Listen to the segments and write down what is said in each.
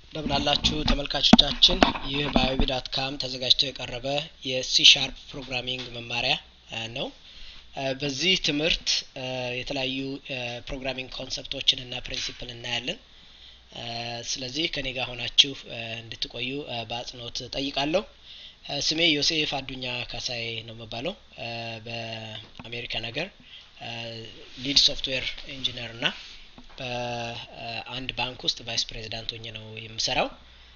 እንደምናላችሁ ተመልካቾቻችን ይህ በአይቢ ዳት ካም ተዘጋጅቶ የቀረበ የሲ ሻርፕ ፕሮግራሚንግ መማሪያ ነው። በዚህ ትምህርት የተለያዩ ፕሮግራሚንግ ኮንሰፕቶችን እና ፕሪንሲፕል እናያለን። ስለዚህ ከኔ ጋር ሆናችሁ እንድትቆዩ በአጽንኦት ጠይቃለሁ። ስሜ ዮሴፍ አዱኛ ካሳዬ ነው የምባለው። በአሜሪካ ነገር ሊድ ሶፍትዌር ኢንጂነር እና በአንድ ባንክ ውስጥ ቫይስ ፕሬዚዳንት ሆኜ ነው የምሰራው።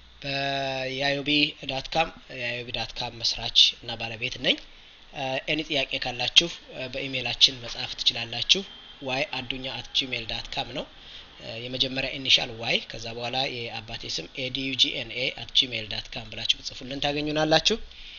በየአዮቢ ዳት ካም የአዮቢ ዳት ካም መስራች እና ባለቤት ነኝ። ኤኒ ጥያቄ ካላችሁ በኢሜይላችን መጻፍ ትችላላችሁ። ዋይ አዱኛ አት ጂሜል ዳት ካም ነው የመጀመሪያ ኢኒሻል ዋይ ከዛ በኋላ የአባቴ ስም ኤዲዩጂኤንኤ አት ጂሜል ዳት ካም ብላችሁ ብጽፉልን ታገኙናላችሁ።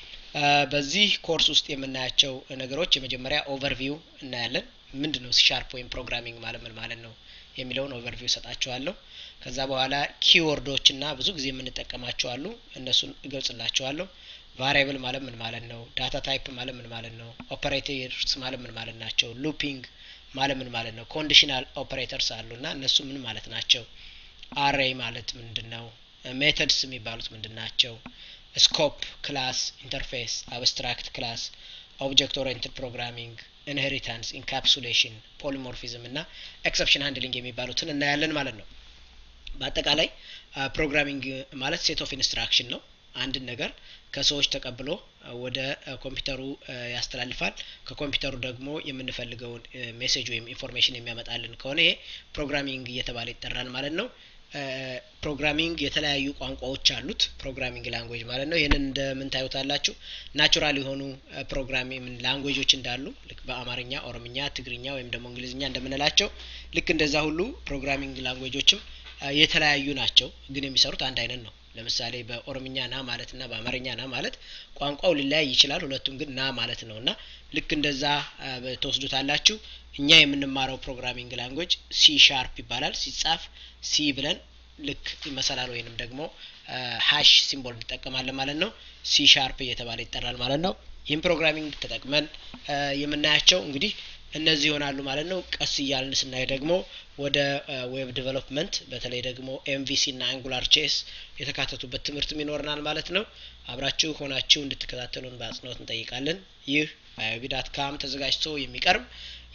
በዚህ ኮርስ ውስጥ የምናያቸው ነገሮች የመጀመሪያ ኦቨርቪው እናያለን። ምንድን ነው ሲሻርፕ ወይም ፕሮግራሚንግ ማለት ምን ማለት ነው የሚለውን ኦቨርቪው እሰጣችኋለሁ። ከዛ በኋላ ኪወርዶች እና ብዙ ጊዜ የምንጠቀማቸው አሉ። እነሱን እገልጽላችኋለሁ። ቫሪያብል ማለት ምን ማለት ነው? ዳታ ታይፕ ማለት ምን ማለት ነው? ኦፐሬተርስ ማለት ምን ማለት ናቸው? ሉፒንግ ማለት ምን ማለት ነው? ኮንዲሽናል ኦፐሬተርስ አሉ እና እነሱ ምን ማለት ናቸው? አሬይ ማለት ምንድን ነው? ሜተድስ የሚባሉት ምንድን ናቸው? ስኮፕ፣ ክላስ፣ ኢንተርፌስ፣ አብስትራክት ክላስ፣ ኦብጀክት ኦሪየንትድ ፕሮግራሚንግ፣ ኢንሄሪታንስ፣ ኢንካፕሱሌሽን፣ ፖሊሞርፊዝም እና ኤክሰፕሽን ሃንድሊንግ የሚባሉትን እናያለን ማለት ነው። በአጠቃላይ ፕሮግራሚንግ ማለት ሴት ኦፍ ኢንስትራክሽን ነው። አንድን ነገር ከሰዎች ተቀብሎ ወደ ኮምፒውተሩ ያስተላልፋል። ከኮምፒውተሩ ደግሞ የምንፈልገውን ሜሴጅ ወይም ኢንፎርሜሽን የሚያመጣልን ከሆነ ይሄ ፕሮግራሚንግ እየተባለ ይጠራል ማለት ነው። ፕሮግራሚንግ የተለያዩ ቋንቋዎች አሉት። ፕሮግራሚንግ ላንጉዌጅ ማለት ነው። ይህንን እንደምን ታዩታላችሁ? ናቹራል የሆኑ ፕሮግራሚንግ ላንጉዌጆች እንዳሉ ልክ በአማርኛ፣ ኦሮምኛ፣ ትግርኛ ወይም ደግሞ እንግሊዝኛ እንደምንላቸው ልክ እንደዛ ሁሉ ፕሮግራሚንግ ላንጉዌጆችም የተለያዩ ናቸው፣ ግን የሚሰሩት አንድ አይነት ነው። ለምሳሌ በኦሮምኛ ና ማለት እና በአማርኛ ና ማለት ቋንቋው ሊለያይ ይችላል። ሁለቱም ግን ና ማለት ነው እና ልክ እንደዛ ትወስዱታላችሁ። እኛ የምንማረው ፕሮግራሚንግ ላንጉዌጅ ሲ ሻርፕ ይባላል። ሲጻፍ ሲ ብለን ልክ መሰላል ወይንም ደግሞ ሀሽ ሲምቦል እንጠቀማለን ማለት ነው። ሲ ሻርፕ እየተባለ ይጠራል ማለት ነው። ይህም ፕሮግራሚንግ ተጠቅመን የምናያቸው እንግዲህ እነዚህ ይሆናሉ ማለት ነው። ቀስ እያልን ስናይ ደግሞ ወደ ዌብ ዲቨሎፕመንት በተለይ ደግሞ ኤምቪሲ እና አንጉላር ቼስ የተካተቱበት ትምህርትም ይኖረናል ማለት ነው። አብራችሁ ሆናችሁ እንድትከታተሉን በአጽንኦት እንጠይቃለን። ይህ በአዮቢ ዳት ካም ተዘጋጅቶ የሚቀርብ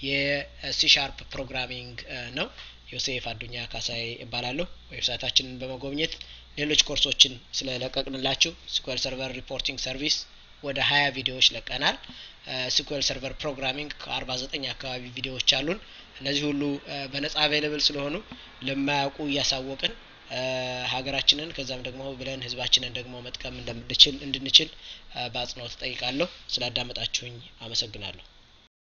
የሲ ሻርፕ ፕሮግራሚንግ ነው። ዮሴፍ አዱኛ ካሳይ እባላለሁ። ዌብሳይታችንን በመጎብኘት ሌሎች ኮርሶችን ስለለቀቅንላችሁ ስኩዌል ሰርቨር ሪፖርቲንግ ሰርቪስ ወደ ሀያ ቪዲዮዎች ለቀናል። ስኩዌል ሰርቨር ፕሮግራሚንግ ከአርባ ዘጠኝ አካባቢ ቪዲዮዎች አሉን። እነዚህ ሁሉ በነጻ አቬይለብል ስለሆኑ ለማያውቁ እያሳወቅን ሀገራችንን ከዛም ደግሞ ብለን ህዝባችንን ደግሞ መጥቀም እንደምንችል እንድንችል በአጽንኦት ጠይቃለሁ። ስላዳመጣችሁኝ አመሰግናለሁ።